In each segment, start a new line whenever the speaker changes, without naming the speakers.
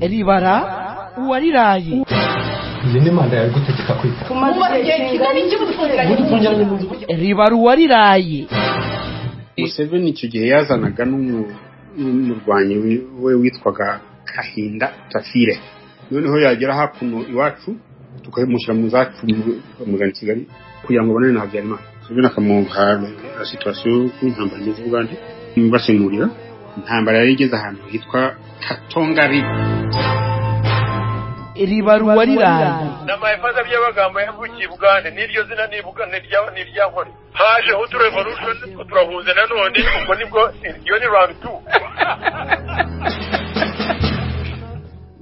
ribara uwariraye
iyi ni manda yawe gutegeka kwita
umaze igihe kingana iki mudufungiranye
mudufungiranye mu nzu
ribara uwariraye
museveni icyo gihe yazanaga n'umu- n'umurwanyi wi- we witwaga kahinda tafire noneho yagera hakuno iwacu tukamushyira mu zacu mu- bamuzana i kigali kugira ngo abonane na habyarimana museveni akamuha la situwasiyo y'uko intambara imeze ubugande basemurira intambara yari igeze ahantu hitwa katongari
ribara uwariraye
n'amahefaza by'amagambo yavukiye i bugande n'iryo zina ni Buga- ni irya- ni irya nkore hajeho uturevolution two turahuza nanone ubwo nibwo iyo ni round two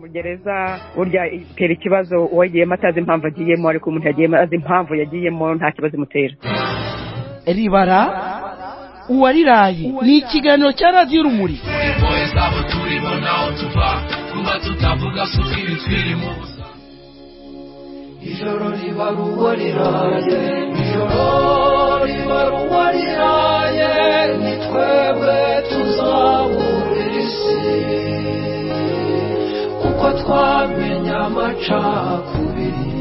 mu gereza burya itera ikibazo uwagiyemo atazi impamvu agiyemo ariko umuntu yagiyemo azi impamvu yagiyemo nta kibazo imutera
ribara uwariraye ni ikiganiro cya radiyo urumuri
ijoro riba ruwo riraye ijoro riba ruwo riraye ni twebwe tuzabura isi kuko twamenye amacakubiri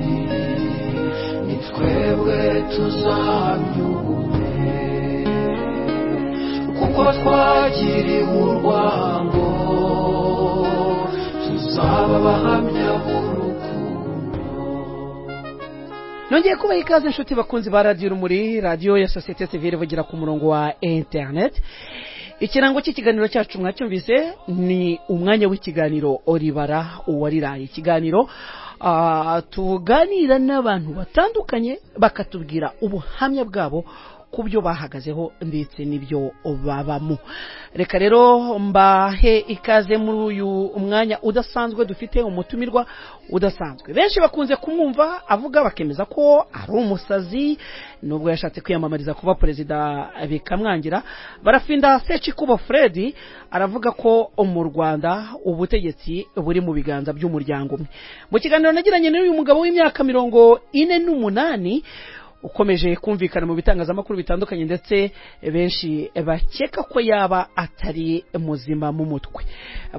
ni twebwe tuzamyume kuko twagiriwe urwango tuzaba abahamya b'urukundo
nongeye kubaha ikaze inshuti bakunzi ba radiyo urumuri radiyo ya sosiyete sivire ivugira ku murongo wa interineti ikirango cy'ikiganiro cyacu mwacyumvise ni umwanya w'ikiganiro oribara uwariraye ikiganiro ah, tuganira n'abantu batandukanye bakatubwira ubuhamya bwabo ku byo bahagazeho ndetse n'ibyo babamo reka rero mbahe ikaze muri uyu mwanya udasanzwe dufite umutumirwa udasanzwe benshi bakunze kumwumva avuga bakemeza ko ari umusazi nubwo yashatse kwiyamamariza kuba perezida bikamwangira barafinda sechi kuba fred aravuga ko mu rwanda ubutegetsi buri mu biganza by'umuryango umwe mu kiganiro nagiranye n'uyu mugabo w'imyaka mirongo ine n'umunani ukomeje kumvikana mu bitangazamakuru bitandukanye ndetse benshi bakeka ko yaba atari muzima mu mutwe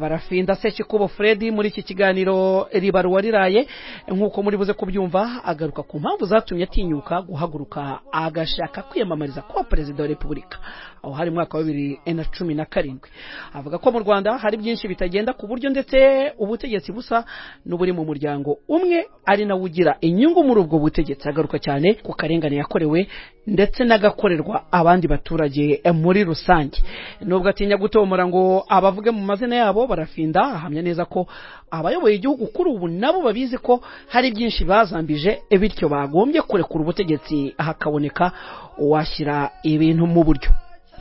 barafinda sekikubo fred muri iki kiganiro riba ruwariraye nk'uko muri buze kubyumva agaruka ku mpamvu zatumye atinyuka guhaguruka agashaka kwiyamamariza kuba perezida wa repubulika aho hari mwaka wa bibiri na cumi na karindwi avuga ko mu rwanda hari byinshi bitagenda ku buryo ndetse ubutegetsi busa n'uburi mu muryango umwe ari nawe ugira inyungu muri ubwo butegetsi agaruka cyane ku karengane yakorewe ndetse n'agakorerwa abandi baturage eh, muri rusange nubwo atinya gutomora ngo abavuge mu mazina yabo barafinda ahamya neza ko abayoboye igihugu kuri ubu nabo babizi ko hari byinshi bazambije eh, bityo bagombye kurekura ubutegetsi hakaboneka uwashyira ibintu mu buryo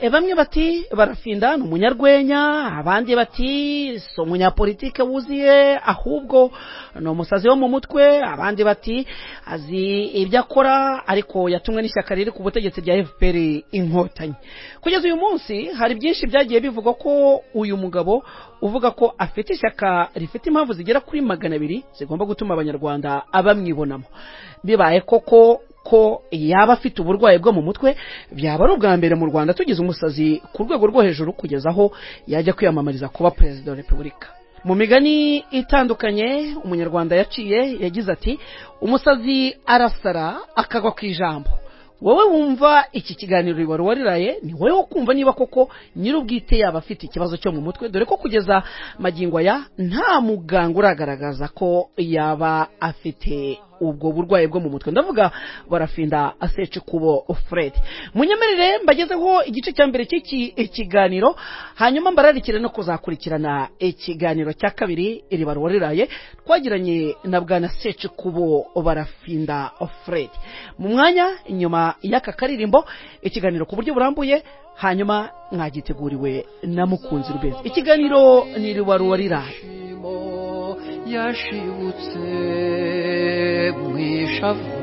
E, bamwe bati barafinda ni umunyarwenya abandi bati si umunyapolitike wuzuye ahubwo ni umusazi wo mu mutwe abandi bati azi ibyo akora ariko yatumwe n'ishyaka riri ku butegetsi rya fpr inkotanyi kugeza uyu munsi hari byinshi byagiye bivugwa ko uyu mugabo uvuga ko afite ishyaka rifite impamvu zigera kuri magana abiri zigomba gutuma abanyarwanda bamwibonamo bibaye koko ko yaba afite uburwayi bwo mu mutwe byaba ari ubwa mbere mu rwanda tugize umusazi ku rwego rwo hejuru kugeza aho yajya kwiyamamariza kuba perezida wa repubulika mu migani itandukanye umunyarwanda yaciye yagize ati umusazi arasara akagwa ku ijambo wowe wumva iki kiganiro wari wariraye ni wowe wo kumva niba koko nyir'ubwite yaba afite ikibazo cyo mu mutwe dore ko kugeza magingo aya nta muganga uragaragaza ko yaba afite ubwo burwayi bwo mu mutwe ndavuga barafinda asece kubo fred munyemerere mbagezeho igice cya mbere cy'iki kiganiro hanyuma mbararikire no kuzakurikirana ikiganiro cya kabiri iri wariraye twagiranye na bwana sece kubo barafinda fred mu mwanya inyuma y'aka karirimbo ikiganiro ku buryo burambuye hanyuma mwagiteguriwe na mukunzi rubenzi ikiganiro ni riwariraye
ishimo yashibutse mu ishavu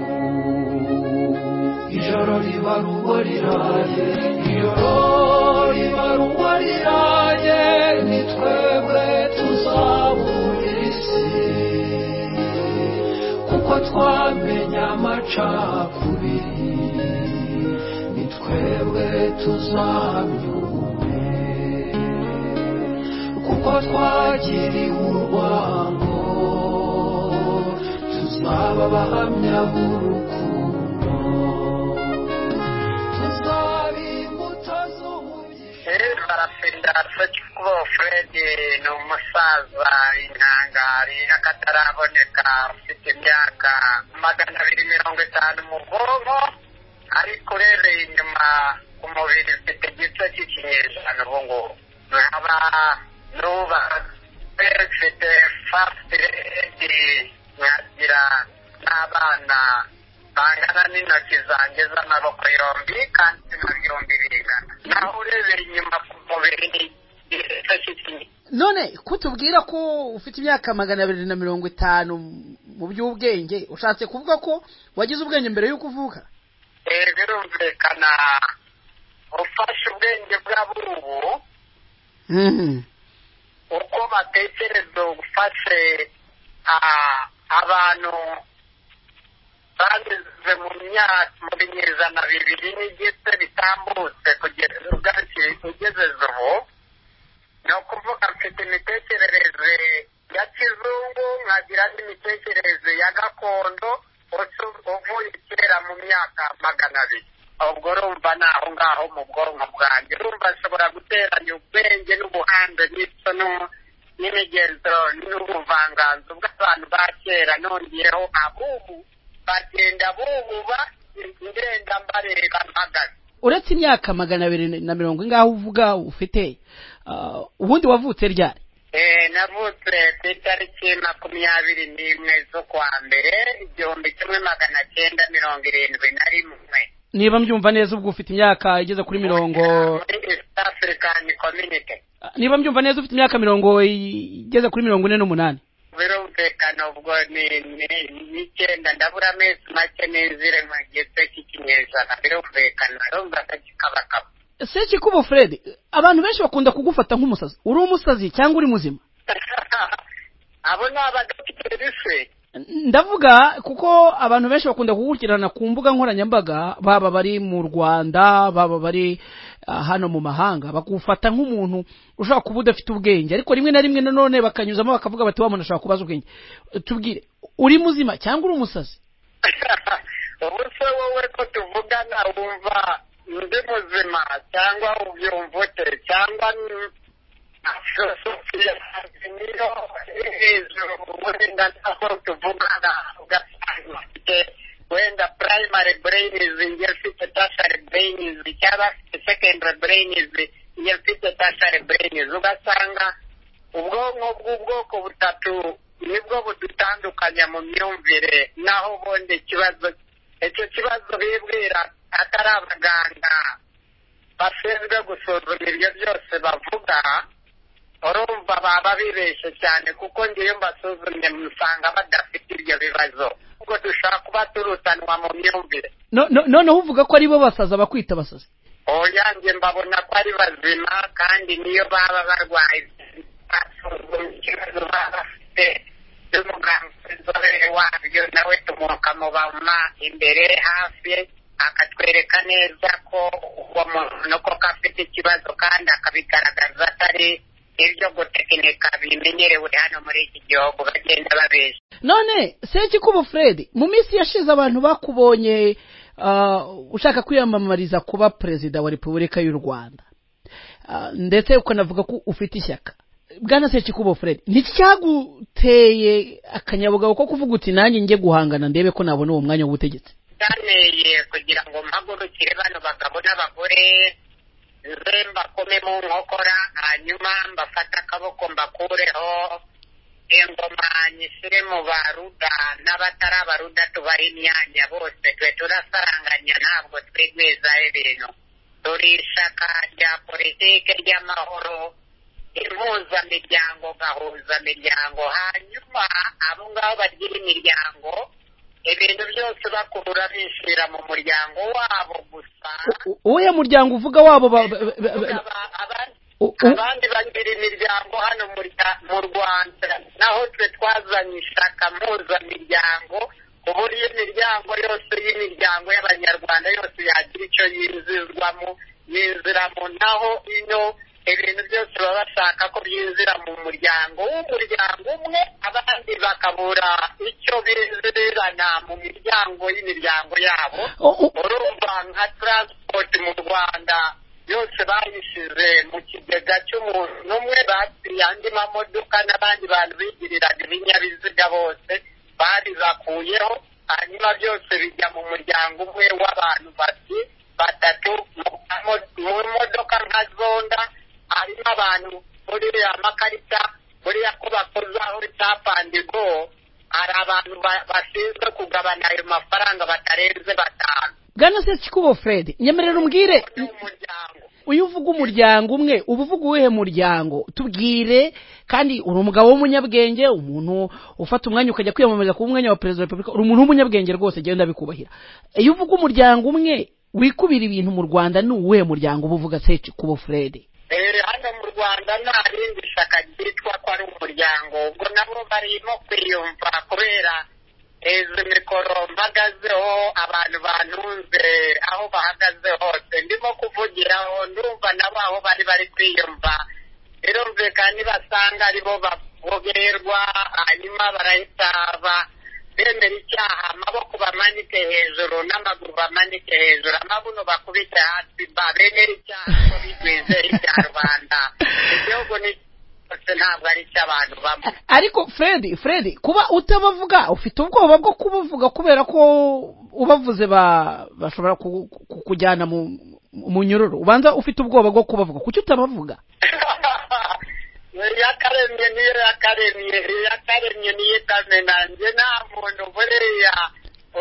ijoro riba rugo riraye ijoro riba rugo riraye ni twebwe tuzabura isi kuko twamenye amacakubiri ni twebwe tuzamyume kuko ko twagiriwe urwango tuzaba abahamya b'urukundo tuzaba imbuto z'ubugingo
barafenda such kuba fred ni umusaza intangari akataraboneka ufite imyaka magana abiri mirongo itanu mu bwonko ariko urebeye inyuma ku mubiri ufite igice cy'ikinyejana ubu ngubu nkaba nuba mfite fasiti redi nkagira n'abana bangana n'intoki zanjye z'amaboko yombi kandi na byombi bingana naho urebeye inyuma ku mubiri ni igice cy'ikinyejana
none kutubwira ko ufite imyaka magana abiri na mirongo itanu mu by'ubwenge ushatse kuvuga ko wagize ubwenge mbere y'uko uvuka
Eh, birumvikana ufashe ubwenge bw'abubu uko batekereza ufashe ah, abantu bageze mu myaka mu binyejana bibiri n'igice bitambutse kugeza ubwaki ugezeze ubu ni ukuvuga mfite imitekerereze ya kizungu nkagira n'imitekerereze ya gakondo ucu- uvuye kera mu myaka magana abiri ubwo urumva ni aho ngaho mu bwonko bwanjye urumva nshobora guteranya ubwenge n'ubuhanze n'icyo n'u- n'imigenzo n'ubuvanganzo bw'abantu ba kera nongeyeho abubu bagenda bububa ngenda mbareba mpagaze
uretse imyaka magana abiri na mirongo ingaho uvuga ufite ah, ubundi wavutse ryari
Eh, navutse ku itariki makumyabiri n'imwe z'ukwa mbere igihumbi kimwe magana cyenda mirongo irindwi na rimwe
niba mbyumva neza ubwo ufite imyaka igeze kuri mirongo
muri east african community
ah, niba mbyumva neza ufite imyaka mirongo i- igeze kuri mirongo ine n'umunani
birumvikana ubwo ni ni- ni icyenda ndabura amezi make n'izire mu gice cy'ikinyejana birumvikana urumva akagikabakaba
se kikubo fred abantu benshi bakunda kugufata nk'umusazi uri umusazi cyangwa uri muzima
abo ni abadogiterisi
ndavuga kuko abantu benshi bakunda kugukurikirana ku mbuga nkoranyambaga baba bari mu rwanda baba bari ah, hano mu mahanga bakufata nk'umuntu ushobora kuba udafite ubwenge ariko rimwe na rimwe nanone bakanyuzamo bakavuga bati wa muntu ashobora kubaza ubwenge tubwire uri muzima cyangwa uri umusazi
ubu se wowe ko tuvugana wumva ndi muzima cyangwa ubyumva ute cyangwa ni- filosofiya yanjye niyo iri hejuru wenda ntabwo tuvugana ugasanga ufite wenda primary brainizi njye mfite tertiary brainizi cyangwa afite secondary brainizi njye mfite tertiary brainizi ugasanga ubwonko bw'ubwoko butatu nibwo budutandukanya mu myumvire naho ubundi ikibazo icyo kibazo bibwira atari abaganga bashinzwe gusuzuma ibyo byose bavuga urumva baba bibeshye cyane kuko ngewe mbasuzumye musanga badafite ibyo bibazo ubwo dushobora kuba turutanwa mu myumvire
No- no- noneho uvuga ko aribo basaza bakwita abasazi
oyange mbabona ko ari bazima kandi niyo baba barwaye basuzumye ikibazo baba bafite n'umuganga w'inzobere wabyo nawe tumukamubama imbere hafi akatwereka neza ko uwo muntu koko afite ikibazo kandi akabigaragaza atari ibyo gutekinika bimenyerewe hano muri iki gihugu bagenda babeshya
none sekikubo fred mu minsi yashize abantu bakubonye ah, ushaka kwiyamamariza kuba perezida wa repubulika y'u rwanda Ah, ndetse ukanavuga ko ufite ishyaka bwana sekikubo fred nticyaguteye akanyabugabo ko kuvuga uti nanjye njye guhangana ndebe ko nabona uwo mwanya w'ubutegetsi
byanteye kugira ngo mpagurukire bano bagabo n'abagore nze mbakome mu nkokora hanyuma mbafate akaboko mbakureho ingoma nyishyire mu baruda n'abatari abaruda tubahe imyanya bose twe turasaranganya ntabwo twigwizaho ibintu turi ishaka rya politike ry'amahoro impuzamiryango gahuzamiryango hanyuma abo ngabo bagira imiryango ibintu byose bakurura bishyira mu muryango wabo gusa
U- u- uwuhe muryango uvuga wabo ba- ba- ba- ba-
Aba- abandi
u- u-
abandi bagira imiryango hano mu rya- mu rwanda naho twe twazanye ishaka mpuzamiryango ku buryo imiryango yose y'imiryango y'abanyarwanda yose yagira icyo yinjizwamo yinjiramo naho ino ibintu byose baba bashaka ko byinjira mu muryango w'umuryango umwe abandi bakabura icyo binjirana mu miryango y'imiryango yabo
O- o-
urumva nka taransipoti mu rwanda yose bayishyize mu kigega cy'umuntu n'umwe basiye andi mamodoka n'abandi bantu bigiriraga ibinyabiziga bose babibakuyeho hanyuma byose bijya mu muryango umwe w'abantu bati batatu mu kamo- mu modoka nka zonda harimo abantu buriya amakarita buriya ko bakozaho icyapandigo hari abantu ba- bashinzwe kugabana ayo mafaranga batarenze batanu
bwana sekikubo fred nyemerera umbwire
ni umuryango
uyu uvuga umuryango umwe uba uvuga uwuhe muryango tubwire kandi uri umugabo w'umunyabwenge umuntu ufata umwanya ukajya kwiyamamariza kuba umwanya wa perezida wa repubulika uri umuntu w'umunyabwenge rwose genda bikubahira iyo uvuga umuryango umwe wikubira ibintu mu rwanda ni uwuhe muryango uba uvuga sekikubo fred
Eh, hano mu rwanda nta rindi shyaka ryitwa ko ari umuryango ubwo nabo barimo kwiyumva kubera izi mikoro mpagazeho abantu bantunze aho bahagaze hose ndimo kuvugiraho ndumva nabo aho bari bari kwiyumva birumvikana nibasanga aribo baboberwa hanyuma barahita ba bemera icyaha amaboko bamanike hejuru n'amaguru bamanike hejuru amabuno bakubite hasi ba bemera icyaha ko bigwize ibya rubanda igihugu ni cyose ntabwo ari icy'abantu bamwe
ariko fred fred kuba utabavuga ufite ubwoba bwo kubavuga kubera ko ubavuze ba- bashobora ku- ku- kujyana mu mu nyururu ubanza ufite ubwoba bwo kubavuga kuki utabavuga
iyakaremye niyo yakaremye iyakaremye niyo ikamena njye nta muntu buriya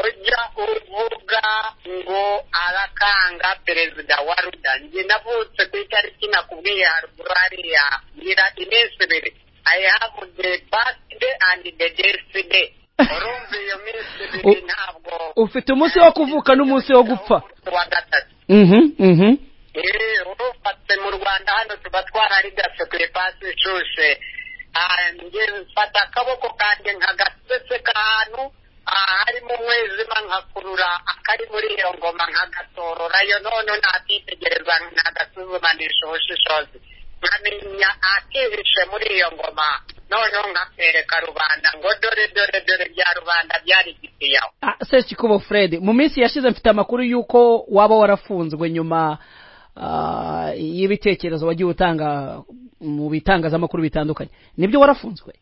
ujya uvuga ngo arakanga perezida wa ruda njye navutse ku itariki nakubwiye haruguru hariya ngira iminsi ibiri i have the birthday and the death day urumva iyo minsi ibiri
U-
ntabwo
ufite umunsi wo kuvuka n'umunsi wo gupfa
wa gatatu
Mhm, mhm.
Eh, urufatse mu rwanda hano tuba twararidase ku ipasi ishushe Ah, njye mfata akaboko kanjye nkagasese k'ahantu ah, harimo umwijima nkakurura akari muri iyo ngoma nkagatorora yo none nakitegereza nkagasuzumanisha ubushishozi nkamenya akihishe muri iyo ngoma noneho nkakereka rubanda ngo dore dore dore bya rubanda byari igitiyaho
Ah, sekikubo fred mu minsi yashize mfite amakuru y'uko waba warafunzwe nyuma ah, y'ibitekerezo wagiye utanga mu bitangazamakuru bitandukanye nibyo warafunzwe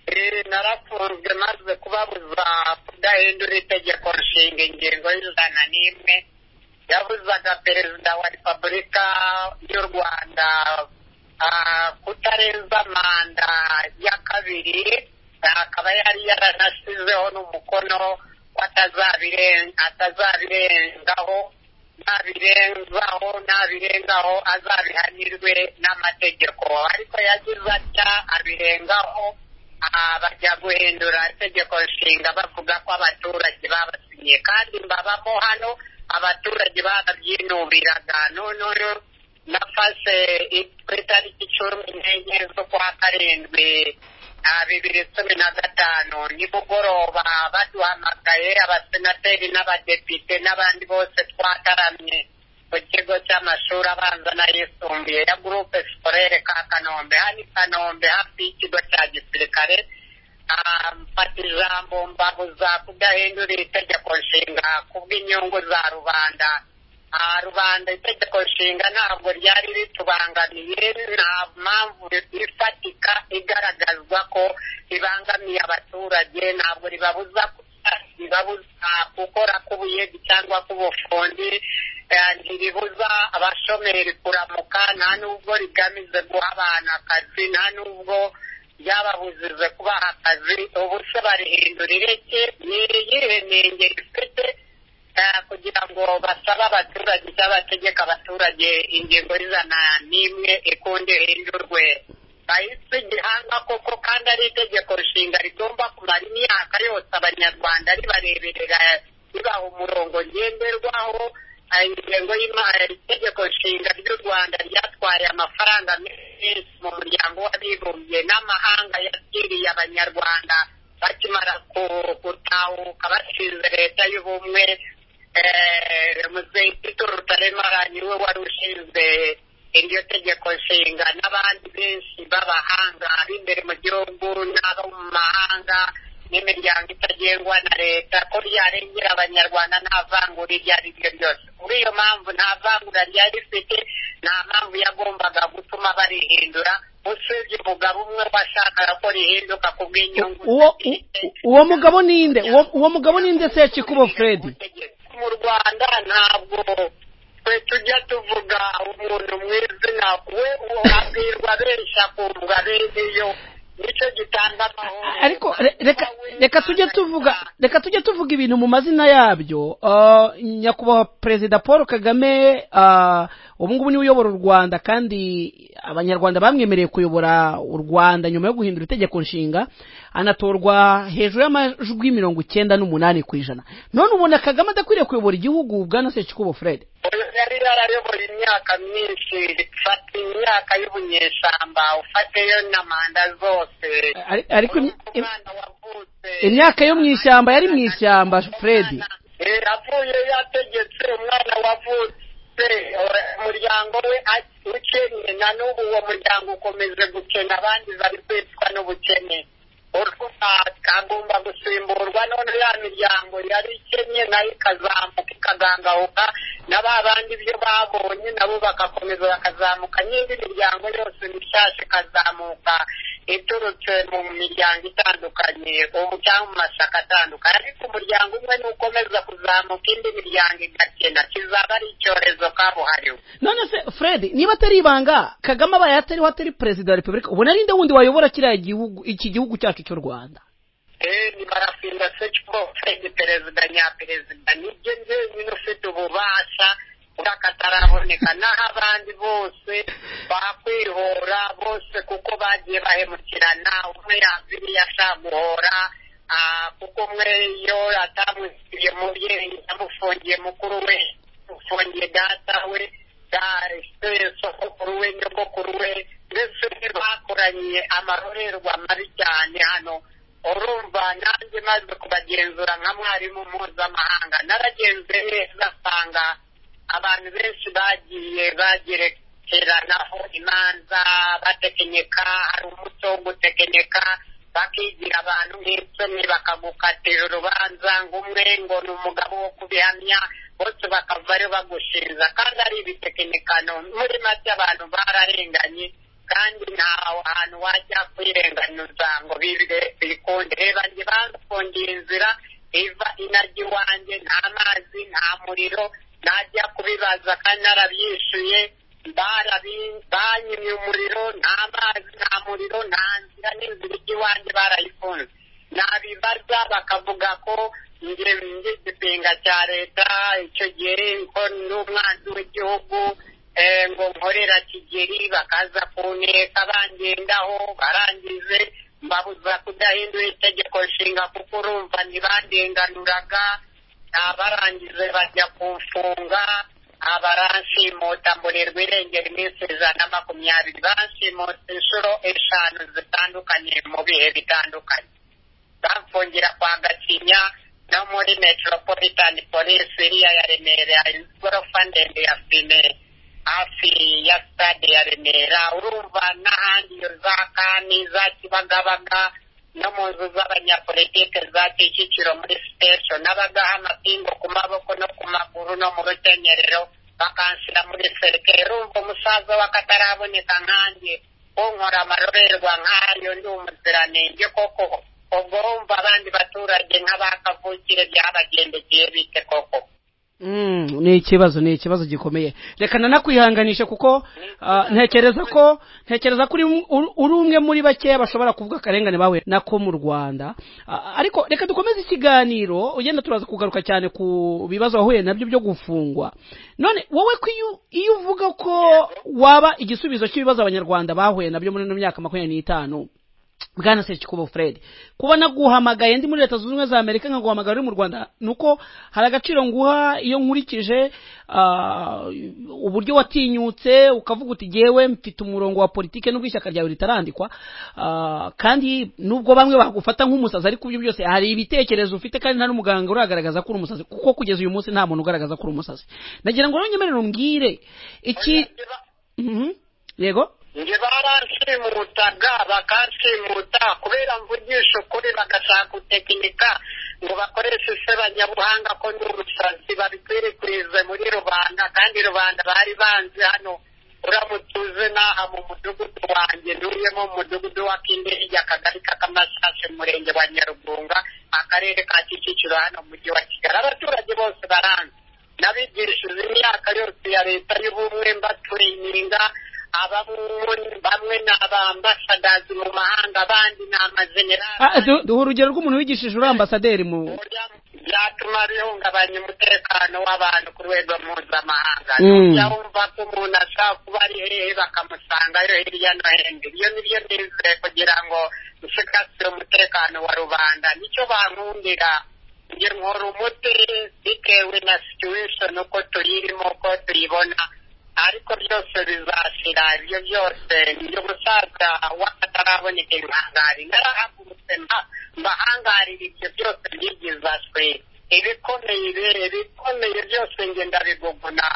Eh, narafunzwe maze kubabuza kudahindura itegeko nshinga ingingo y'ijana n'imwe yabuzaga perezida wa repubulika y'u rwanda ah, kutarenza manda ya kabiri ah, akaba yari yaranashyizeho n'umukono ko atazabiren- atazabirengaho nabirenzaho nabirengaho azabihanirwe n'amategeko ariko yagize atya abirengaho aha bajya guhindura itegeko nshinga bavuga ko abaturage babasinye kandi mbabamo hano abaturage barabyinubiraga noneho nafashe i- ku itariki cumi n'enye z'ukwa karindwi ah, bibiri cumi na gatanu nimugoroba baduhamagaye abasenateri n'abadepite n'abandi bose twataramye ku kigo cy'amashuri abanza n'ayisumbuye ya gurupe sikorere ka kanombe hano i kanombe hafi y'ikigo cya gisirikare Ah, mfata ijambo mbabuza kudahindura itegeko nshinga kubw'inyungu za rubanda Ah, rubanda itegeko nshinga ntabwo ryari ritubangamiye nta mpamvu ifatika igaragazwa ko ribangamiye abaturage ntabwo ribabuza ribabuza gukora k'ubuyebi cyangwa k'ubufundi eh, ntiribuza abashomeri kuramuka nta n'ubwo rigamije guha abantu akazi nta n'ubwo ryababujije kubaha akazi ubu se barihindura ireke ni iyihe nenge rifite eh, kugira ngo basabe abaturage cyangwa bategeka abaturage ingingo y'ijana n'imwe ikunde ihindurwe bahise igihanga koko kandi ari itegeko nshinga rigomba kumara imyaka yose abanyarwanda ribareberera ribaha umurongo ngenderwaho Ah, ingengo y'imari itegeko nshinga ry'u rwanda ryatwaye amafaranga menshi mu muryango w'abibumbye n'amahanga yakiriye abanyarwanda bakimara ku- gutahuka bashinze leta y'ubumwe Eh, muzehe tito rutaremara niwe wari ushinzwe iryo tegeko nshinga n'abandi benshi b'abahanga b'imbere mu gihugu n'abo mu mahanga n'imiryango itagengwa na leta ko ryarengera abanyarwanda nta vangura iryo ari ryo ryose muri iyo mpamvu nta vangura ryari rifite nta mpamvu yagombaga gutuma barihindura usibye umugabo umwe washakaga ko rihinduka ku bw'inyungu
uwo u- u- uwo mugabo ninde uwo uwo mugabo ninde se Chikubo Fred
mu rwanda ntabwo twe tujya tuvuga umuntu mu izina we uwo abwirwa benshi akumva biriyo nicyo gitanga amahoro
ariko re- reka reka tujye tuvuga reka tujye tuvuga ibintu mu mazina yabyo Ah, nyakubahwa perezida paul kagame ah, ubu ngubu niwe uyobora u rwanda kandi abanyarwanda bamwemereye kuyobora u rwanda nyuma yo guhindura itegeko nshinga anatorwa hejuru y'amajwi mirongo icyenda n'umunani ku ijana none ubona kagame adakwiriye kuyobora igihugu bwana sekikubo fred
Oya, yari yarayoboye imyaka myinshi fata imyaka y'ubunyeshyamba ufateyo na manda zose
Ari- ariko im- im-
Umwana wavutse
imyaka yo mu ishyamba yari mu ishyamba fred
Eh, avuye yategetse umwana wavutse eh, umuryango we a- ukennye na n'ubu uwo muryango ukomeje gukena abandi bari kwicwa n'ubukene urumva agomba gusimburwa none ya miryango yari ikennye nayo ikazamuka ikagangahuka na ba bandi ibyo babonye nabo bagakomeza bakazamuka n'indi miryango yose mishyashya ikazamuka iturutse mu miryango itandukanye ubu cyangwa mu mashyaka atandukanye ariko umuryango umwe n'ukomeza kuzamuka indi miryango igakena kizaba ari icyorezo kabuhariwe
none se fred niba atari ibanga kagame abaye atariho atari perezida wa repubulika ubona ari nde wundi wayobora kiriya gihugu iki gihugu cyacu cy'u rwanda
ni barafinda secibofeni perezida nyaperezida nibyo njyenyine ufite ububasha bw'akataraboneka naho abandi bose bakwihora bose kuko bagiye bahemukirana umwe yaziriye ashaka guhora ah, kuko umwe iyo atamwishyuye mubyeyi yamufungiye mukuru we ufungiye data we se sokokuru we nyogokuru we mbese bakoranye amarorerwa mabi cyane hano urumva nanjye maze kubagenzura nka mwarimu mpuzamahanga naragenzuye neza asanga abantu benshi bagiye bagerekeranaho imanza batekenyeka hari umuco wo gutekenyeka bakigira abantu nk'icumi bakagukatira urubanza ngo umwe ngo ni umugabo wo kubihamya bose bakavayo bagushinja kandi ari ibitekenyekano muri make abantu bararenganye kandi nta hantu wajya kwirenganuza ngo bibe bikunde reba njye bafungiye inzira iva inajya iwanjye nta mazi nta muriro najya kubibaza kandi narabyishuye barabi- banyimye umuriro nta mazi nta muriro nta nzira n'inzira ijya iwanjye barayifunze nabibaza bakavuga ko njye ndi igipinga cya leta icyo gihe ko n'umwanzi w'igihugu eh, ngo nkorera kigeri bakaza kuneka bangendaho barangije mbabuza kudahindura itegeko nshinga kuko urumva ntibandenganuraga abarangije bajya kumfunga abaranshimuta mburirwa irengera iminsi ijana na makumyabiri banshimutse inshuro eshanu zitandukanye mu bihe bitandukanye bamfungira kwa gakinya no muri metropolitan police iriya ya remera igorofa ndende ya fime hafi ya stade ya remera urumva n'ahandi iyo za kani za kibagabaga no mu nzu z'abanyapolitike za kicukiro muri sitesho n'abagaha amapingu ku maboko no ku maguru no mu rukenyerero bakanshyira muri serike urumva umusaza w'akataraboneka nkanjye unkora amarorerwa nk'ayo ndi umuziranenge koko ubwo wumva abandi baturage nk'abakavukire byabagendekeye bite koko
Mm, ni ikibazo ni ikibazo gikomeye reka nanakwihanganisha kuko ah, ntekereza ko ntekereza ko uri um- uri- uri umwe muri bakeya bashobora kuvuga akarengane bawe nako mu rwanda Ah, ariko reka dukomeze ikiganiro ugenda turaza kugaruka cyane ku bibazo wahuye nabyo byo gufungwa none wowe ko iyo iyo uvuga ko waba igisubizo cy'ibibazo abanyarwanda bahuye nabyo muri ino myaka makumyabiri n'itanu bwana sekikubo fred kubona guhamagaye ndi muri leta zunze ubumwe za amerika nkaguhamagara uri mu rwanda nuko hari agaciro nguha iyo nkurikije ah, uburyo watinyutse ukavuga uti jyewe mfite umurongo wa politike nubwo ishyaka ryawe ritarandikwa ah, kandi nubwo bamwe bagufata nk'umusazi ariko ibyo byose hari ibitekerezo ufite kandi nta n'umuganga uragaragaza ko uri umusazi kuko kugeza uyu munsi nta muntu ugaragaza ko uri umusazi nagira ngo rero unyemerere umbwire iki
Oya,
Mhm. yego
njye baranshimuta bakanshimuta kubera mvugisha ukuri bagashaka gutekinika ngo bakoreshe sebanyabuhanga ko ni ubusazi babikwirakwize muri rubanda kandi rubanda bari banze hano uramutse uze n'aha mu mudugudu wanjye ntuyemo mu mudugudu wa kindege akagari k'akamashashi mu murenge wa nyarugunga akarere ka kicukiro hano mu mujyi wa kigali abaturage bose baranze n'abigishije imyaka yose ya leta y'ubumwe mbaturininga abamwe bamwe ni abambasadazi mu mahanga abandi ni
Ah,
amajenerali
du- duha urugero rw'umuntu wigishije uri ambasaderi mu
byatuma bihungabanya umutekano w'abantu ku rwego mpuzamahanga
Mm.
ntujya wumva ko umuntu ashaka kuba ari hehe bakamusangayo hirya no hino ibyo ni byo nizeye kugira ngo nshikasire umutekano wa rubanda nicyo bankundira njye nkora umuti bitewe na situation uko tuyirimo uko tuyibona ariko byose bizashira ibyo byose ni umusaza w'akataraboneka ibihangari narahagurutse mba- mbahangarira ibyo byose byigizashwe ibikomeye ibi- ibikomeye byose nge ndabiguguna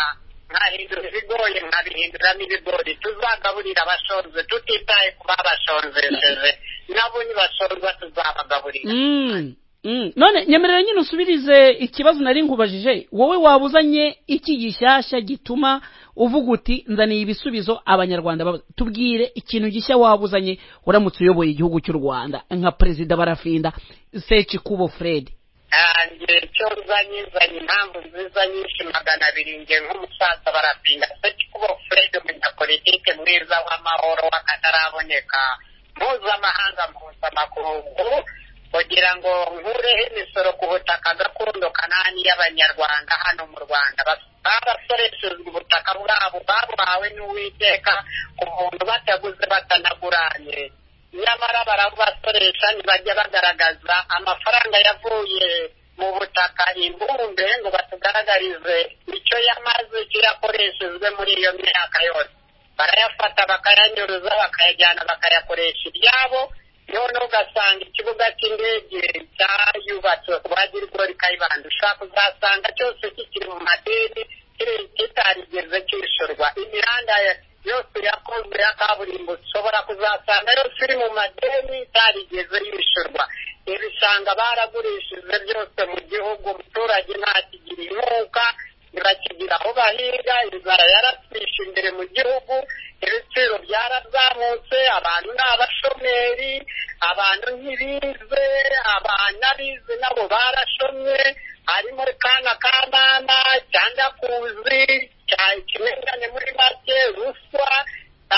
nkahindura ibigoye nkabihinduramo ibigori tuzagaburira abashonze tutitaye ku babashonzesheje nabo nibashonza tuzabagaburira
Mm, mm. none nyemerera nyine usubirize ikibazo nari nkubajije wowe wabuzanye iki gishyashya gituma uvuga uti nzaniye ibisubizo abanyarwanda babuze tubwire ikintu gishya wabuzanye uramutse uyoboye igihugu cy'u rwanda nka perezida barafinda seci kubo fred
yanjye icyo nzanye nzanye impamvu nziza nyinshi magana abiri nge nk'umusaza barapinga seki kuba fred umunyapolitike mwiza w'amahoro w'akataraboneka mpuzamahanga mpuzamakungu kugira ngo nkureho imisoro ku butaka gakondo kanani y'abanyarwanda hano mu rwanda Bas- barasoreshejwe ubutaka bwabo babuhawe n'uwiteka ku muntu bataguze batanaguranye nyamara barabasoresha ntibajya bagaragaza amafaranga yavuye mu butaka imbumbe ngo batugaragarize icyo yamaze icyo yakoreshejwe muri iyo myaka yose barayafata bakayanyuruza bakayajyana bakayakoresha ibyabo none ugasanga ikibuga cy'indege cyayubatswe ku bagirwa kayibanda ushaka uzasanga cyose kikiri mu madini kiri- kitarigeze cyishyurwa imihanda ya- yose yakozwe ya kaburimbo ushobora kuzasanga yose iri mu madeni itarigeze yishyurwa ibishanga baragurishije byose mu gihugu umuturage ntakigira inkunga ntibakigira aho bahinga inzara yaratwishe imbere mu gihugu ibiciro byarazamutse abantu ni abashomeri abantu ntibize abana bize nabo barashomye harimo kana kanana cyangwa kuzi kimengane muri make ruswa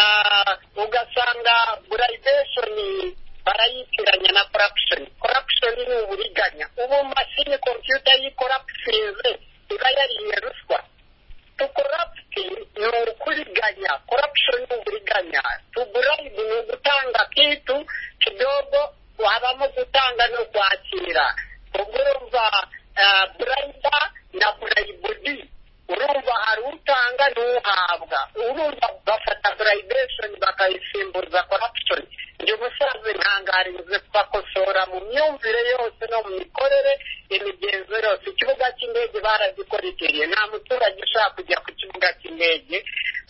ah, ugasanga burayibesheni barayitiranya na corruption corruption ni uburiganya ubu mashini computer yikoropusinze iba yariye ruswa tukorapti ni ukuriganya corruption ni uburiganya tugurayibu ni ugutanga kitu kidogo habamo gutanga no kwakira ubwo urumva ah, burayida na burayibudi urumva hari utanga n'uhabwa urumva bafata burayibesheni bakayisimbuza corruption njye umusaza intangaririze bakosora mu myumvire yose no mu mikorere imigenzo yose ikibuga cy'indege baragikoroteriye nta muturage ushaka kujya ku kibuga cy'indege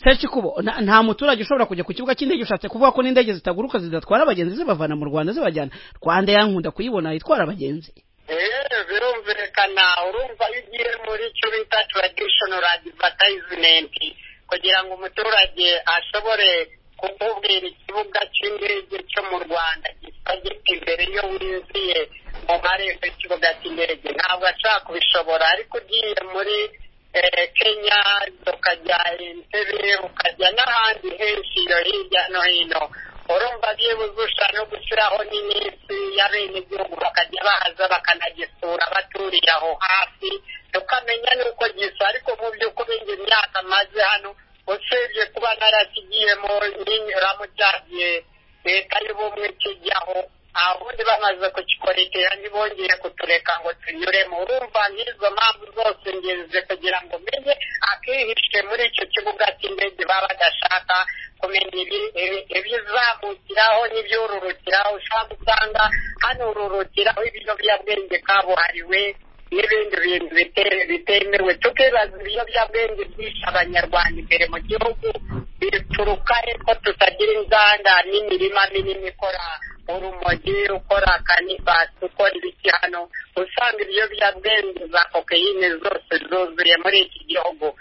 seci kubo nta- nta muturage ushobora kujya ku kibuga cy'indege ushatse kuvuga ko n'indege zitaguruka zidatwara abagenzi zibavana mu rwanda zibajyana rwanda yankunda kuyibona itwara abagenzi
Eee, birumvikana urumva iyo ugiye muri icyo bita traditional advertisement kugira ngo umuturage ashobore kukubwira ikibuga cy'indege cyo mu rwanda gisa gite imbere iyo winjiye mu marembo y'ikibuga cy'indege ntabwo ashaka kubishobora ariko ugiye muri eh, kenya ukajya entebe ukajya n'ahandi henshi iyo hirya no hino urumva byibuzusha no gushyiraho n'iminsi y'abenegihugu bakajya baza bakanagisura baturiye aho hafi tukamenya n'uko gisa ariko mu by'ukuri njye imyaka maze hano usibye kuba narakigiyemo n'inyuramo cyagiye leta y'ubumwe kijyaho abundi bamaze kukikorekera ntibongeye kutureka ngo tunyuremo urumva nk'izo mpamvu zose ngenzi kugira ngo menye akihishe muri icyo kibuga cy'indege baba badashaka kumenya ibi- ibi- ibizamukiraho n'ibyururukiraho ushobora gusanga hanururukiraho ibiyobyabwenge kabuhariwe n'ibindi bintu bite- bitemewe tukibaza ibiyobyabwenge byishe abanyarwanda imbere mu gihugu bituruka yuko tutagira inganda n'imirima minini ikora urumogi ukora kanibasi ukora ibiki hano usanga ibiyobyabwenge za kokeyine zose zuzuye muri iki gihugu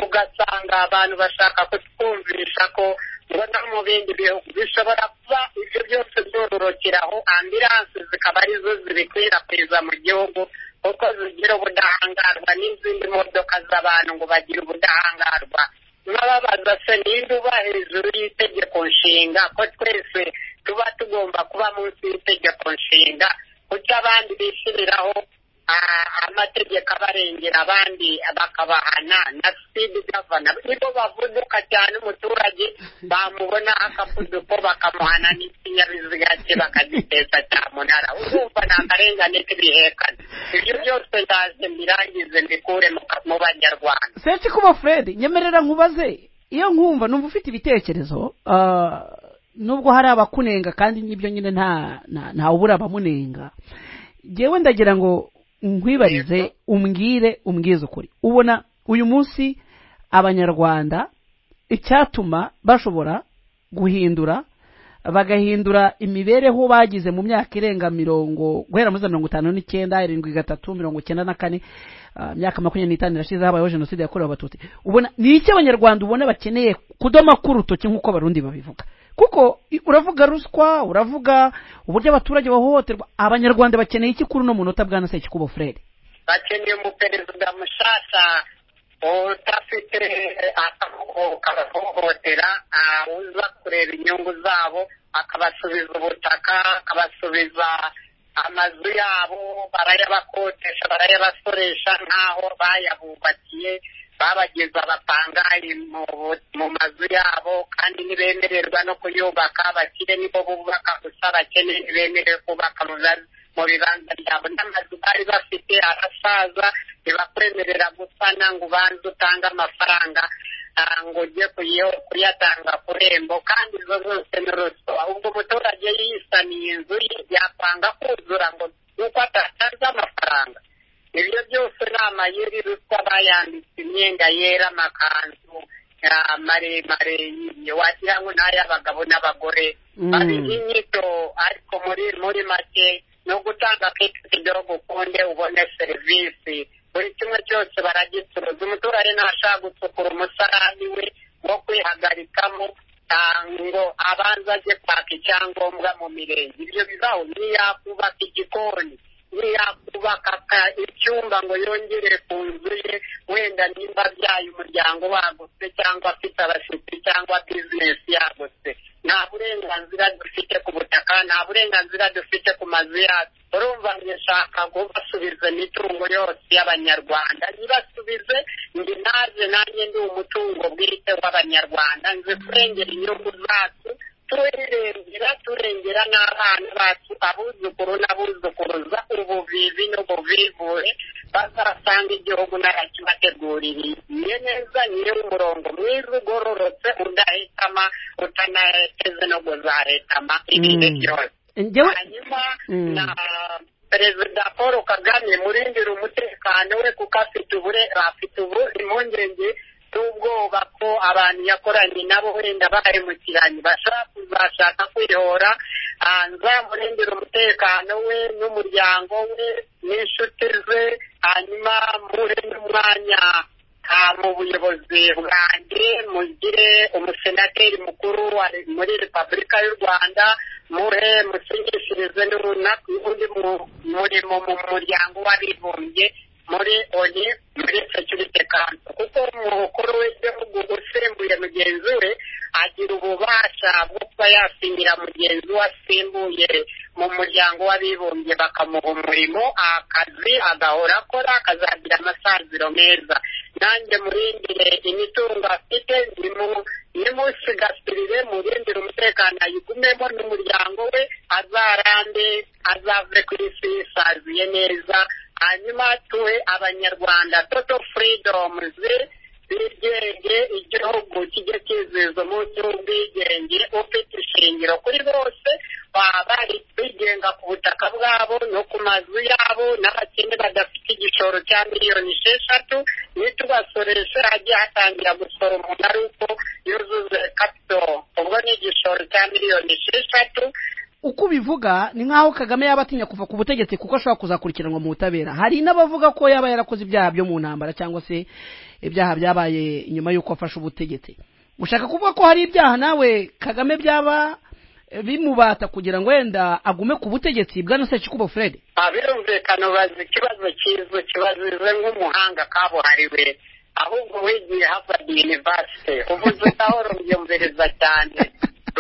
ugasanga abantu bashaka kutwumvisha ko ngo no mu bindi bihugu bishobora kuba ibyo byose byororokeraho ambiranse zikaba arizo zibikwirakwiza mu gihugu kuko zigira ubudahangarwa n'izindi modoka z'abantu ngo bagire ubudahangarwa n'ababaza se ninde uba hejuru y'itegeko nshinga ko twese tuba tugomba kuba munsi y'itegeko nshinga kuko abandi bishyiriraho ah, amategeko abarengera abandi bakabahana na sidi gavana nibo bavuduka cyane umuturage bamubona akavuduko bakamuhana n'ikinyabiziga cye bakagiteza cyamunara urumva ni akarengane k'ibihekane ibyo byose ndaze mbirangize mbikure mu ka- mu banyarwanda
sensi kuba fred nyemerera nkubaze iyo nkumva numva ufite ibitekerezo ah, nubwo hari abakunenga kandi n'ibyo nyine nta nta- ntawubura abamunenga ngewe ndagira ngo nkwibarize umbwire umbwize ukuri ubona uyu munsi abanyarwanda icyatuma bashobora guhindura bagahindura imibereho bagize mu myaka irenga mirongo guhera muri za mirongo itanu n'icyenda irindwi gatatu mirongo icyenda na kane ah, imyaka makumyabiri n'itanu irashize habayeho jenoside yakorewe abatutsi ubona ni iki abanyarwanda ubona bakeneye kudoma k'urutoki nk'uko abarundi babivuga kuko i- uravuga ruswa uravuga uburyo abaturage bahohoterwa abanyarwanda bakeneye iki kuri uno munota bwana sekikubo furere
bakeneye umuperezida mushasha udafite akahohotera uza kureba inyungu zabo akabasubiza ubutaka akabasubiza amazu yabo barayabakodesha barayabasoresha nk'aho bayabubakiye babageza abapangayi mu mu mazu yabo kandi ntibemererwa no kuyubaka abakire nibo bubaka gusa abakene ntibemerewe kubaka mu bibanza- mu bibanza byabo n'amazu bari bafite arasaza ntibakwemerera gusana ngo ubanze utange amafaranga ah, ngo ujye kuyo- kuyatanga ku rembo kandi izo zose ni ruswa ubwo umuturage yisaniye inzu ye yapanga kuzura ngo nuko atatanze amafaranga ibyo byose ni amayeri ruswa bayambitse imyenda yera amakanzu ah, maremare yimye wagira ngo ni ay'abagabo n'abagore
Mm.
babiha inyito ariko muri muri make ni ugutanga akitwa igihugu ukunde ubone serivisi buri kimwe cyose baragicuruza umuturage ntashaka gucukura umusarani we wo kwihagarikamo ah, ngo abanza ajye kwaka icyangombwa mu mirenge ibyo bibaho ntiyakubaka igikoni ntiyakubaka aka- icyumba ngo yongere ku nzu ye wenda nimba abyaye umuryango wagutse cyangwa afite abashyitsi cyangwa bizinesi yagutse nta burenganzira dufite ku butaka nta burenganzira dufite ku mazu yacu urumva ngeshaka ngo basubize imitungo yose y'abanyarwanda nibasubize ndi naje nanjye ndi umutungo bwite w'abanyarwanda nzi kurengera inyungu zacu turengera turengera n'abana bacu abuzukuru n'abuzukuruza ubuvivi n'ubuvivure bazasanga igihugu narakibateguririye neza niyo umurongo mwiza ugororotse udahitama utanaheze no kuzahetama ibihe
Mm.
byose
njyewe
hanyuma
Mm.
na perezida paul kagame murindira umutekano we kuko afite ubure afite ubu impungenge z'ubwoba ko abantu yakoranye nabo wenda bahemukiranye bashaka kuzashaka kwihora Ah, nzamurindira umutekano we n'umuryango we n'inshuti ze hanyuma muhe n'umwanya ah, mu buyobozi bwanjye mugire umusenateri mukuru wa re- muri repubulika y'u rwanda muhe musinyishirize n'uruna- n'undi mu- murimo mu muryango w'abibumbye muri oni muri security kanso kuko umukuru w'igihugu usimbuye mugenzi we agira ububasha bwo kuba yasinyira mugenzi we asimbuye mu muryango w'abibumbye bakamuha umurimo akazi agahora akora akazagira amasaziro meza nanjye murindire imitungo afite nimu- nimusigasirire murindire umutekano ayigumemo n'umuryango we azarambe azave ku isi yisaziye neza hanyuma tuhe abanyarwanda toto freedoms ubwigenge igihugu kijye kizihizwa umunsi w'ubwigenge ufite ishingiro kuri bose baba bari bigenga ku butaka bwabo no ku mazu yabo n'abakene badafite igishoro cya miliyoni esheshatu nitubasoreshe hagiye hatangira gusora umuntu ari uko yuzuze kapito ubwo ni igishoro cya miliyoni esheshatu
uko ubivuga ni nk'aho kagame yaba atinya kuva ku butegetsi kuko ashobora kuzakurikiranwa mu butabera hari n'abavuga ko yaba yarakoze ibyaha byo mu ntambara cyangwa se ibyaha byabaye nyuma y'uko afashe ubutegetsi ushaka kuvuga ko hari ibyaha nawe kagame byaba eh, bimubata kugira ngo wenda agume ku butegetsi bwana sekikubo fred
Ah, birumvikana ubaza ikibazo cy'izwe kibazizwe nk'umuhanga kabuhariwe ahubwo wigiye harvard university uvuze utaho rubyumviriza cyane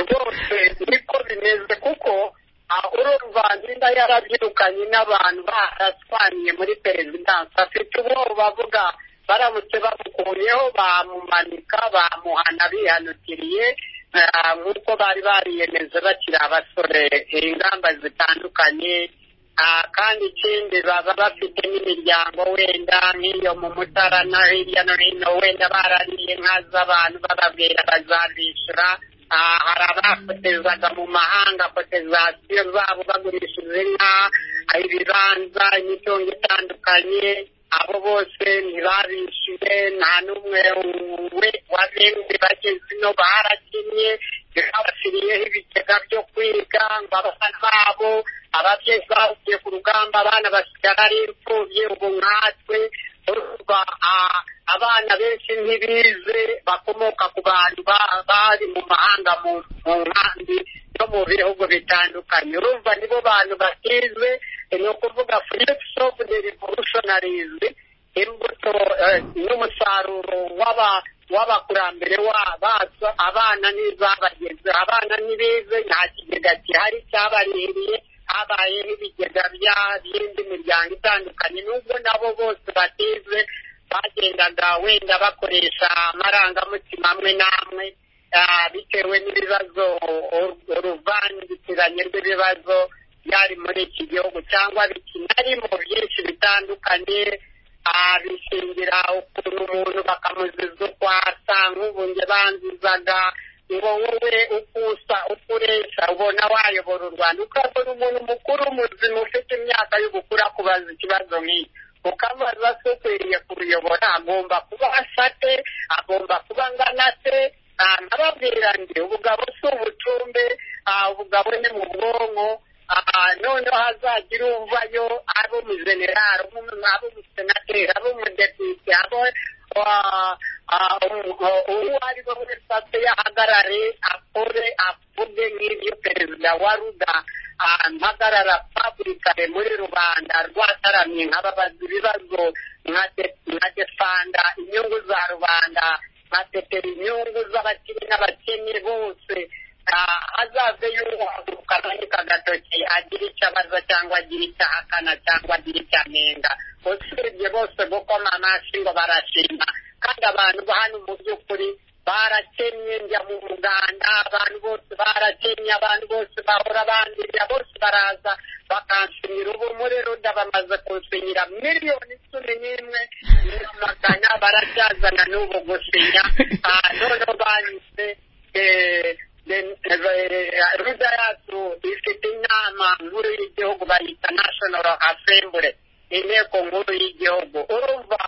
rwose niko bimeze kuko ah, urumva nzinda yarabyirukanye n'abantu baraswaniye muri perezidansi afite ubwoba bavuga baramutse bamukuyeho bamumanika bamuhana bihanukiriye ah, nk'uko bari bariyemeje bakiri abasore eh, ingamba zitandukanye Ah, kandi ikindi baba bafite n'imiryango wenda nk'iyo mu mutara no hirya no hino wenda barariye inka z'abantu bababwira bazabishyura Ah, hari abafotezaga mu mahanga kotezasiyo zabo bagurishije inka ah, ibibanza imitungo itandukanye abo bose ntibabishyure nta n'umwe we wabenzi bageze ino barakinnye babashyiriyeho ibigega byo kwiga ngo abana babo ababyeyi bavuye ku rugamba abana basigara ari imfubyi ubu nkatwe urumva ah, abana benshi ntibize bakomoka ku bantu ba- bari mu mahanga mu mu nkambi no mu bihugu bitandukanye urumva nibo bantu bakize ni ukuvuga fruits of the revolutionaries imbuto eh, n'umusaruro w'aba w'abakurambere wa- bacu abana n'izabageze abana ntibize nta kigega gihari cyabarihiriye habayeho ibigega bya- by'indi miryango itandukanye nubwo nabo bose batize bagendaga wenda bakoresha amarangamutima amwe n'amwe ah, bitewe n'ibibazo u- uruvangitiranye rw'ibibazo byari muri iki gihugu cyangwa bikinarimo byinshi bitandukanye Ah, bishingira ukuntu umuntu bakamuziza uko asa nk'ubu njye banzizaga ngo wowe uko usa uko uresha ubona wayobora u rwanda ukabona umuntu mukuru muzima ufite imyaka y'ubukuru akubaza ikibazo nk'iki ukamubaza se ukwiriye kuruyobora agomba kuba asate agomba kuba angana se Ah, nkababwira ndi ubugabo si ubucumbe Ah, ubugabo ni mu bwonko Ah, noneho hazagira uvayo ari umujenerali ari umusenateri ari umudepite abo uwo ari we wese ase yahagarare akore avuge nk'ibyo perezida wa ruda ah, mpagarara paburikare muri rubanda rwataramye nkababaza ibibazo nka de- nka defanda inyungu za rubanda nka tetera inyungu z'abakiri n'abakene bose Ah, azaze yunguka aranyika agatoki agira icyo abaza cyangwa agira icyo ahakana cyangwa agira icyo anenga usibye bose gukoma amashyi ngo barashima kandi abantu bo hano mu by'ukuri barakennye njya mu muganda abantu bose barakennye abantu bose bahora bandurira bose baraza bakanshimira ubu muri ruda bamaze kunsinyira miliyoni cumi n'imwe n'amagana baracyazana n'ubu gusinya Ah, noneho banyuze eh, then, eh, ruda yacu ifite inama nkuru y'igihugu bayita national assembly inteko nkuru y'igihugu urumva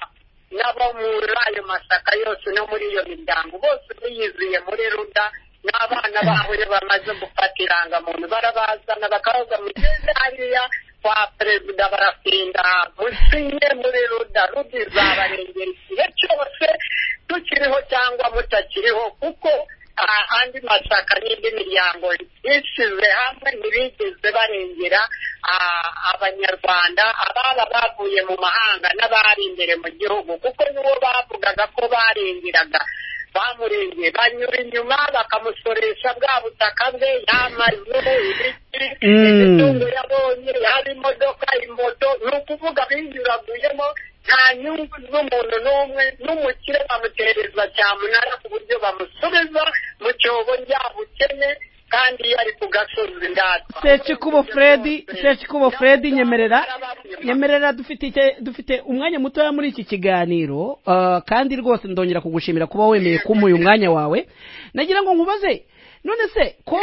n'abo muri ayo masaka yose no muri iyo miryango bose biyiziye muri ruda n'abana babo iyo bamaze gufata irangamuntu barabazana bakavuga mugende hariya kwa perezida barafinda musinye muri ruda ruda izabarengera igihe cyose tukiriho cyangwa mutakiriho kuko ah, andi mashyaka n'indi miryango bishyize hamwe ntibigeze barengera ah, abanyarwanda ababa bavuye mu mahanga n'abari imbere mu gihugu kuko nibo bavugaga ko barengeraga bamurengeye banyura inyuma bakamusoresha bwa butaka bwe y'amazu ibiti
Mm.
imitungo yabonye hari imodoka imoto ni ukuvuga binyuraguyemo nta nyungu z'umuntu n'umwe n'umukire bamutereza cyamunara ku buryo bamusubiza mu cyobo ryabukene kandi iyo ari ku gasozi ndatwa
sekikubo fred sekikubo fred nyemerera nyemerera dufite icya- dufite umwanya mutoya muri iki kiganiro ah, kandi rwose ndongera kugushimira kuba wemeye kumuha uyu mwanya wawe nagira ngo nkubaze none se ko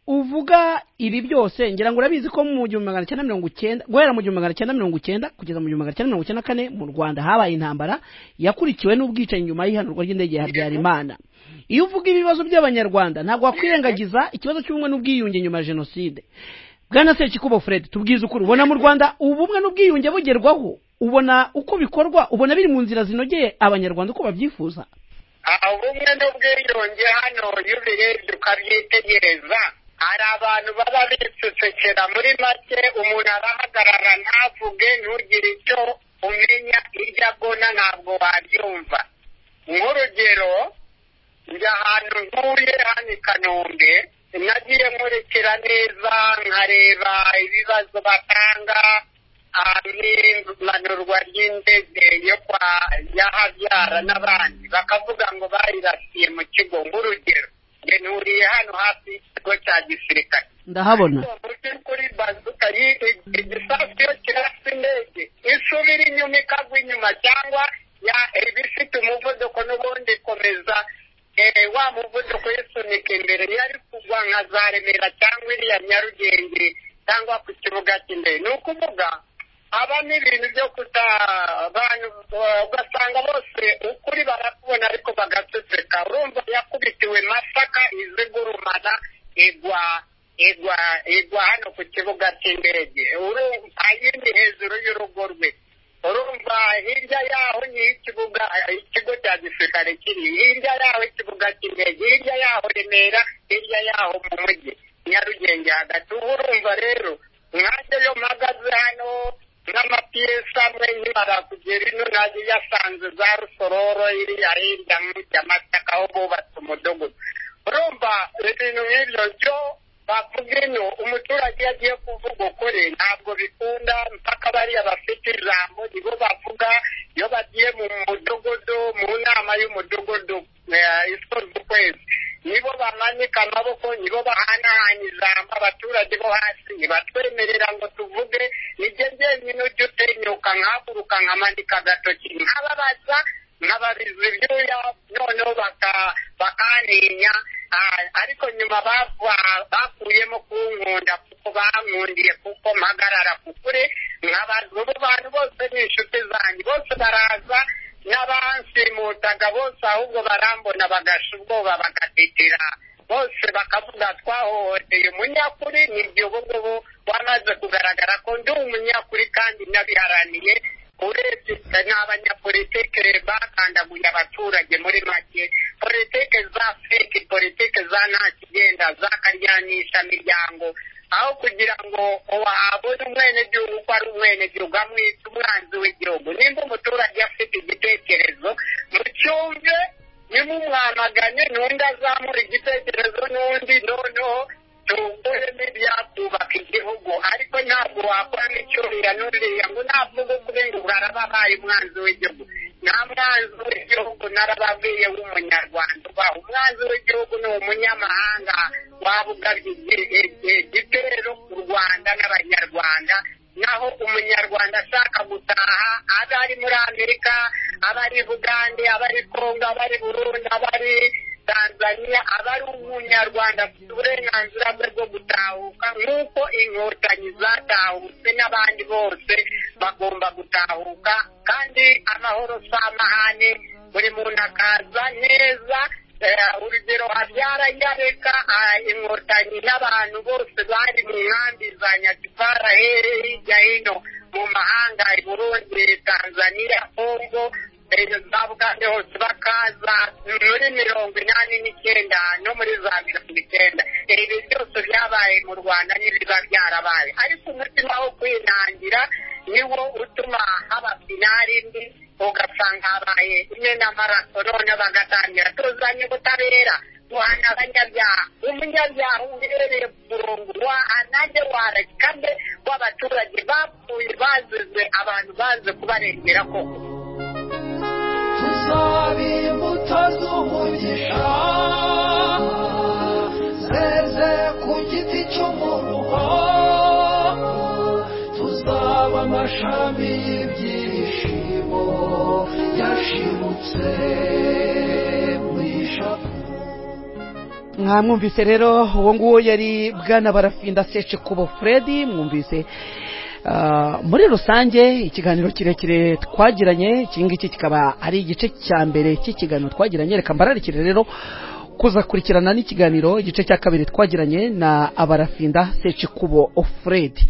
uvuga ibi byose ngira ngo urabizi ko mu gihumbi magana cyenda mirongo icyenda guhera mu gihumbi magana cyenda mirongo icyenda kugeza mu gihumbi magana cyenda mirongo icyenda na kane mu rwanda habaye intambara yakurikiwe n'ubwicanyi nyuma y'ihanurwa ry'indege ya habyarimana iyo uvuga ibibazo by'abanyarwanda ntabwo wakwirengagiza ikibazo cy'ubumwe n'ubwiyunge nyuma ya jenoside bwana sekikubo fred tubwize ukuri ubona mu rwanda ubumwe n'ubwiyunge bugerwaho ubona uko bikorwa ubona biri mu nzira zinogeye abanyarwanda uko babyifuza
aha ubumwe n'ubwiyunge hano iyo ubirebye ukabyitegereza hari abantu baba bicecekera muri make umuntu arahagarara ntavuge ntugire icyo umenya iryo agona ntabwo wabyumva nk'urugero njya ahantu ntuye hano i kanombe nagiye nkurikira neza nkareba ibibazo batanga ah, n'impanurwa ry'indege yo kwa ya habyara n'abandi bakavuga ngo bayirasiye mu kigo nk'urugero njye nturiye hano hafi y'ikigo cya gisirikare
ndahabona
muti kuri bazuka igisasu iyo kirasa indege isubira inyuma ikagwa inyuma cyangwa ya- iba ifite umuvuduko n'ubundi ikomeza eh, wa muvuduko uyisunika imbere iyo ari kugwa nka za remera cyangwa iriya nyarugenge cyangwa ku kibuga cy'indege ni ukuvuga haba n'ibintu byo kuta abantu eh, ugasanga bose ukuri barakubona ariko bagaceceka urumva yakubitiwe masaka izigurumana igwa igwa igwa hano ku kibuga cy'indege urumva yindi hejuru y'urugo rwe urumva hirya yaho ni ikibuga ikigo cya gisirikare kiri hirya yaho ikibuga cy'indege hirya yaho remera hirya yaho mu mujyi nyarugenge hagati uba urumva rero nkanjye yo mpagaze hano n'amapiyesi amwe nkimara kugera ino najya iyasanze za rusororo iriya hirya nk'ijyamasaka aho bubatse umudugudu urumva ibintu nk'ibyo byo bavuga ino umuturage iyo agiye kuvuga ukuri ntabwo bikunda mpaka bariya bafite ijambo nibo bavuga iyo bagiye mu mudugudu mu nama y'umudugudu eh, isoza ukwezi nibo bamanika amaboko nibo bahanahana ijambo abaturage bo hasi ntibatwemerera ngo tuvuge nijye njyenyine ujya utenyuka nkahaguruka nkamanika agatoki nkababaza nkababiza ibyuya noneho baka- bakantinya Ah, ariko nyuma bava- bakuyemo kunkunda kuko bankundiye kuko mpagarara ku kure nkabaza ubu bantu bose ni inshuti zanjye bose baraza n'abansimutaga bose ahubwo barambona bagasha ubwoba bagatitira bose bakavuga twahohoteye umunyakuri nibyo ubungubu wamaze kugaragara ko ndi umunyakuri kandi nabiharaniye urebye n'abanyapolitike bakandaguye abaturage muri make politike za feki politike za nta kigenda zakaryanisha miryango aho kugira ngo wabone umwenegihugu ko ari umwenegihugu amwita umwanzi w'igihugu nimba umuturage afite igitekerezo mucyumve nimumwamagane n'undi azamura igitekerezo n'undi noneho tuwukuremo ibyakubaka igihugu ariko ntabwo wakoramo icyurira n'uriya ngo navuga ukuri ngo barababaye umwanzi w'igihugu nta mwanzi w'igihugu narababwiye w'umunyarwanda ubaho umwanzi w'igihugu ni umunyamahanga waba ugabye igi- igi- igitero ku rwanda n'abanyarwanda naho umunyarwanda ashaka gutaha aba ari muri amerika aba ari bugande aba ari kongo aba ari burundi aba ari tanzania aba ari umunyarwanda afite uburenganzira bwe bwo gutahuka nk'uko inkotanyi zatahutse n'abandi bose bagomba gutahuka kandi amahoro si amahane buri muntu akaza neza Eh, urugero habyara yareka ah, inkotanyi n'abantu bose bari mu nkambi za nyakipara here hirya hino mu mahanga i burundi tanzania kongo eh, za bugande hose bakaza muri mirongo inani n'icyenda no muri za mirongo icyenda Eh, ibi byose byabaye mu rwanda n'ibiba byarabaye ariko umutima wo kwinangira niwo utuma haba finari mbi ugasanga habaye imenamaraso none bagatangira tuzanye ubutabera duhana abanyabyaha umunyabyaha uhereye ku murongo wahanage warekane w'abaturage bapfuye bazize abantu baze kubarengera koko
tuzaba imbuto z'umugisha zeze ku giti cy'umuruho tuzaba amashami y'ibyishimo yashimutse mu ishapule
mwamwumvise rero uwo nguwo yari bwana barafinda sece kubo furedi mwumvise Ah, muri rusange ikiganiro kirekire twagiranye iki ngiki kikaba ari igice cya mbere cy'ikiganiro twagiranye reka mbararikire rero kuzakurikirana n'ikiganiro igice cya kabiri twagiranye na abarafinda sece kubo furedi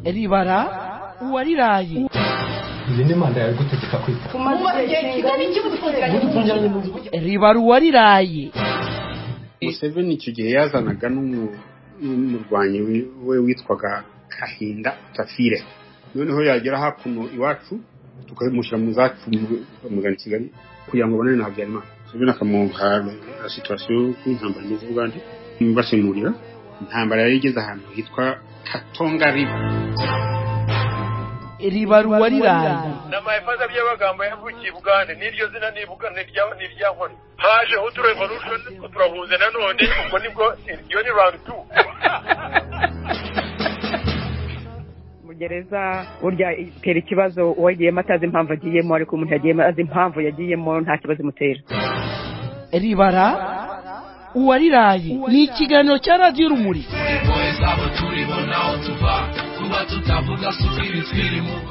ribara uwariraye
iyi ni manda yawe igutegeka kwita
Umaze igihe kingana iki mudufungiranije mu nzu?
ribara uwariraye
museveni icyo gihe yazanaga n'umu- n'umurwanyi wi- we witwaga kahinda tafire noneho yagera hakuno iwacu tukamushyira mu zacu mu- bamugana i kigali kugira ngo abonane na habyarimana museveni akamuha situwasiyo y'intambara imeze ubwandu basemurira intambara yari igeze ahantu hitwa katonga riba
ribara uwariraye
n'amahefaza by'amagambo yavukiye i bugande n'iryo zina ni Bugande, ni irya- ni irya nkore hajeho uturevolution turahuze nanone ubwo nibwo iyo ni round two
mu gereza burya itera ikibazo uwagiyemo atazi impamvu agiyemo ariko umuntu yagiyemo azi impamvu yagiyemo nta kibazo imutera
ribara uwariraye ni ikiganiro cya radiyo urumuri
twebwe zabo turi bo naho tuva kuba tutavuga si ukwibi twirimo